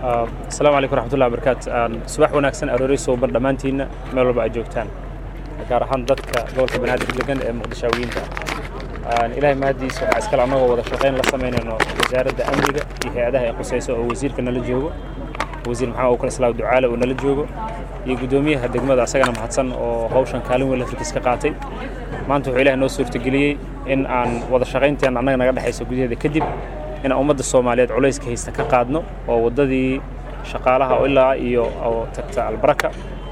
asalaamu calaykum raxmatullahi wabarakaatu subax wanaagsan aroori suuban dhammaantiinna meel walba aad joogtaan gaar ahaan dadka gobolka banaadir degan ee muqdishaawiyiinta ilaahay mahaddiisa waxaa iskale annagoo wada shaqayn la samaynayno wasaaradda amniga iyo hay-adaha ay qusayso oo wasiirka nala joogo wasiir maxamed abubakar islaam ducaale oo nala joogo iyo guddoomiyaha degmada asagana mahadsan oo hawshan kaalin weyn lafirkiis ka qaatay maanta wuxuu ilahay noo suurtageliyey in aan wada shaqaynteen annaga naga dhexayso gudaheeda kadib inaan ummadda soomaaliyeed culayska haysta ka qaadno oo waddadii shaqaalaha oo ilaa iyo oo tagta albaraka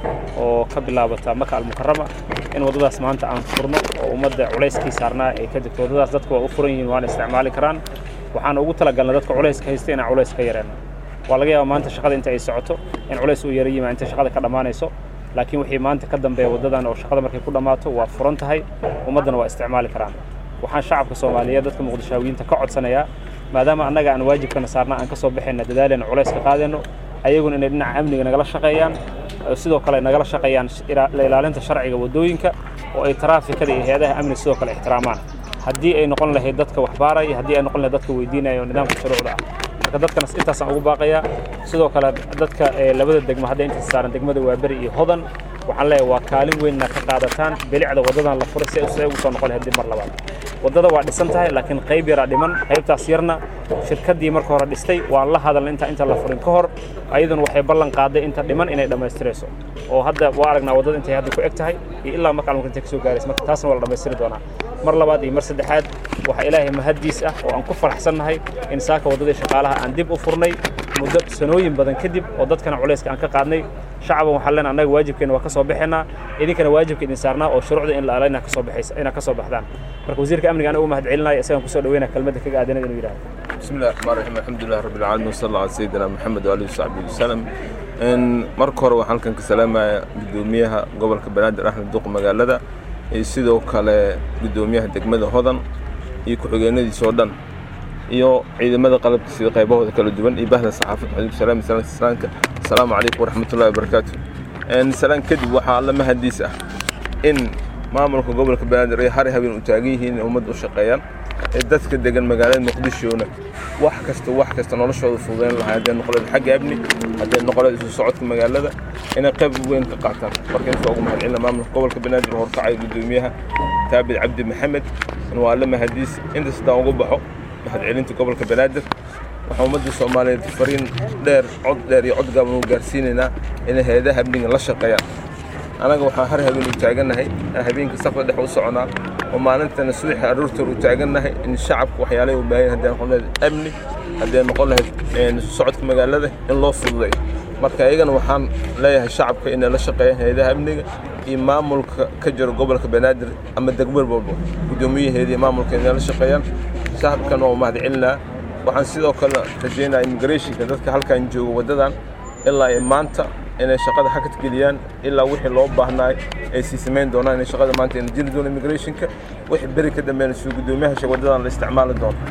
oo ka bilaabata maka almukarama in waddadaas maanta aan furno oo ummadda culayskii saarnaa ay ka degto waddadaas dadku waa u furan yihiin waana isticmaali karaan waxaan ugu talagalnay dadka culayska haysta inaan culays ka yareenno waa laga yaaba maanta shaqada inta ay socoto in culays uu yara yimaa inta shaqada ka dhammaanayso laakiin wixii maanta ka dambeeya waddadan oo shaqada markay ku dhammaato waa furan tahay ummaddana waa isticmaali karaan waxaan shacabka soomaaliyeed dadka muqdishaawiyiinta ka codsanayaa maadaama annaga aan waajibkana saarna aan ka soo baxayna dadaalena culays ka qaadayno ayaguna inay dhinaca amniga nagala shaqeeyaan sidoo kale nagala shaqeeyaan la ilaalinta sharciga waddooyinka oo ay taraafikada iyo hay-adaha amniga sidoo kale ixtiraamaan haddii ay noqon lahayd dadka waxbaaraya haddii ay noqon lahayd dadka weydiinaya oo nidaamka shuruucda ah marka dadkanas intaasaan ugu baaqayaa sidoo kale dadka labada degmo hadda intaas saaran degmada waaberi iyo hodan waxaan leeyahay waa kaalin weynna ka qaadataan bilicda waddadan la furay si ay ugu soo noqon lahayd dib mar labaad waddada waa dhisan tahay laakiin qayb yaraa dhiman qaybtaas yarna shirkaddii marka hore dhistay waan la hadalna inta inta la furin ka hor ayaduna waxay ballan qaaday inta dhiman inay dhammaystirayso oo hadda waa aragnaa waddada intay hadda ku eg tahay iyo ilaa marka almuka intay ka soo gaaraysa marka taasna waa la dhammaystiri doonaa mar labaad iyo mar saddexaad waxaa ilaahay mahaddiis ah oo aan ku faraxsannahay in saaka waddadii shaqaalaha aan dib u furnay muddo sanooyin badan kadib oo dadkana culayska aan ka qaadnay shacaban waxaan leenahay annaga waajibkeena waa ka soo baxaynaa idinkana waajibka idin saarnaa oo shuruucda in la ala inaa kasoo baxaysa inaa ka soo baxdaan marka wasiirka amniga anaga u mahad celinaya isagaan kusoo dhaweynaya kelmadda kaga aadanada inuu yidhahdo بسم الله الرحمن الرحيم الحمد لله رب العالمين وصلى الله على سيدنا محمد وآله وصحبه وسلم إن marka hore waxaan halkan ka salaamayaa gudoomiyaha gobolka banaadir axmed duq magaalada iyo sidoo kale gudoomiyaha degmada hodan iyo ku-xigeenadiisa oo dhan iyo ciidamada qalabka sida qaybahooda kala duwan iyo bahda saxaafadda xadiib salaam salaam salaamka asalaamu calaykum waraxmatullahi wabarakaatu salaan kadib waxaa alla mahadiis ah in maamulka gobolka banaadir ay hari habeen u taagan yihiin inay ummadda u shaqeeyaan ee dadka degan magaalada muqdishona wax kasta wax kasta noloshooda fududeyn lahaa haddee noqoleed xagga amni haddee noqoleed isu socodka magaalada inay qayb weyn ka qaataan marka inta ugu mahad celina maamulka gobolka banaadir oo horkacaya gudoomiyaha taabid cabdi maxamed in waa alla mahadiis inta sidaan ugu baxo mahad celinta gobolka banaadir waxaa ummadda soomaaliyeed fariin dheer cod dheer iyo cod gaaban u gaarsiinaynaa inay hay-adaha amniga la shaqeeyaan anaga waxaan har habeen u taagannahay habeenka safka dhex u soconaa oo maalintana subaxii aroortoor u taagannahay in shacabka waxyaalahay u baahan haddii noqon lahayd amni haddii noqon lahayd socodka magaalada in loo fududeeyo marka iyagana waxaan leeyahay shacabka inay la shaqeeyaan hay-adaha amniga iyo maamulka ka jiro gobolka banaadir ama degmar walba guddoomiyaheeda iyo maamulka inay la shaqeeyaan shacabkana waa mahad celinaa waxaan sidoo kale rajaynayaa immigrationka dadka halkan jooga waddadan ilaa iyo maanta inay shaqada xakad geliyaan ilaa wixii loo baahnaay ay sii samayn doonaan inay shaqada maanta ina jiri doono immigrationka wixii beri ka dambeeyna suu guddoomiyaha waddadan la isticmaali doono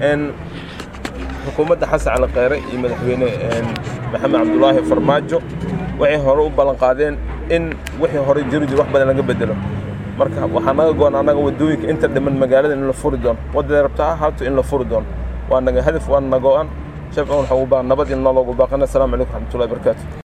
xukuumadda xasan cali kheyre iyo madaxweyne maxamed cabdulaahi farmaajo waxay hore u ballan qaadeen in wixii hore jiri jir wax badan laga bedelo marka waxaa naga go-an annaga waddooyinka inta dhiman magaalada in la furi doono waddaday rabta ha ahaato in la furi doono waa naga hadaf waa naga go-an shafcan waxaa ugu baahan nabad in nologu baaqana asalaamu calaykum raxmatullahi barakaatu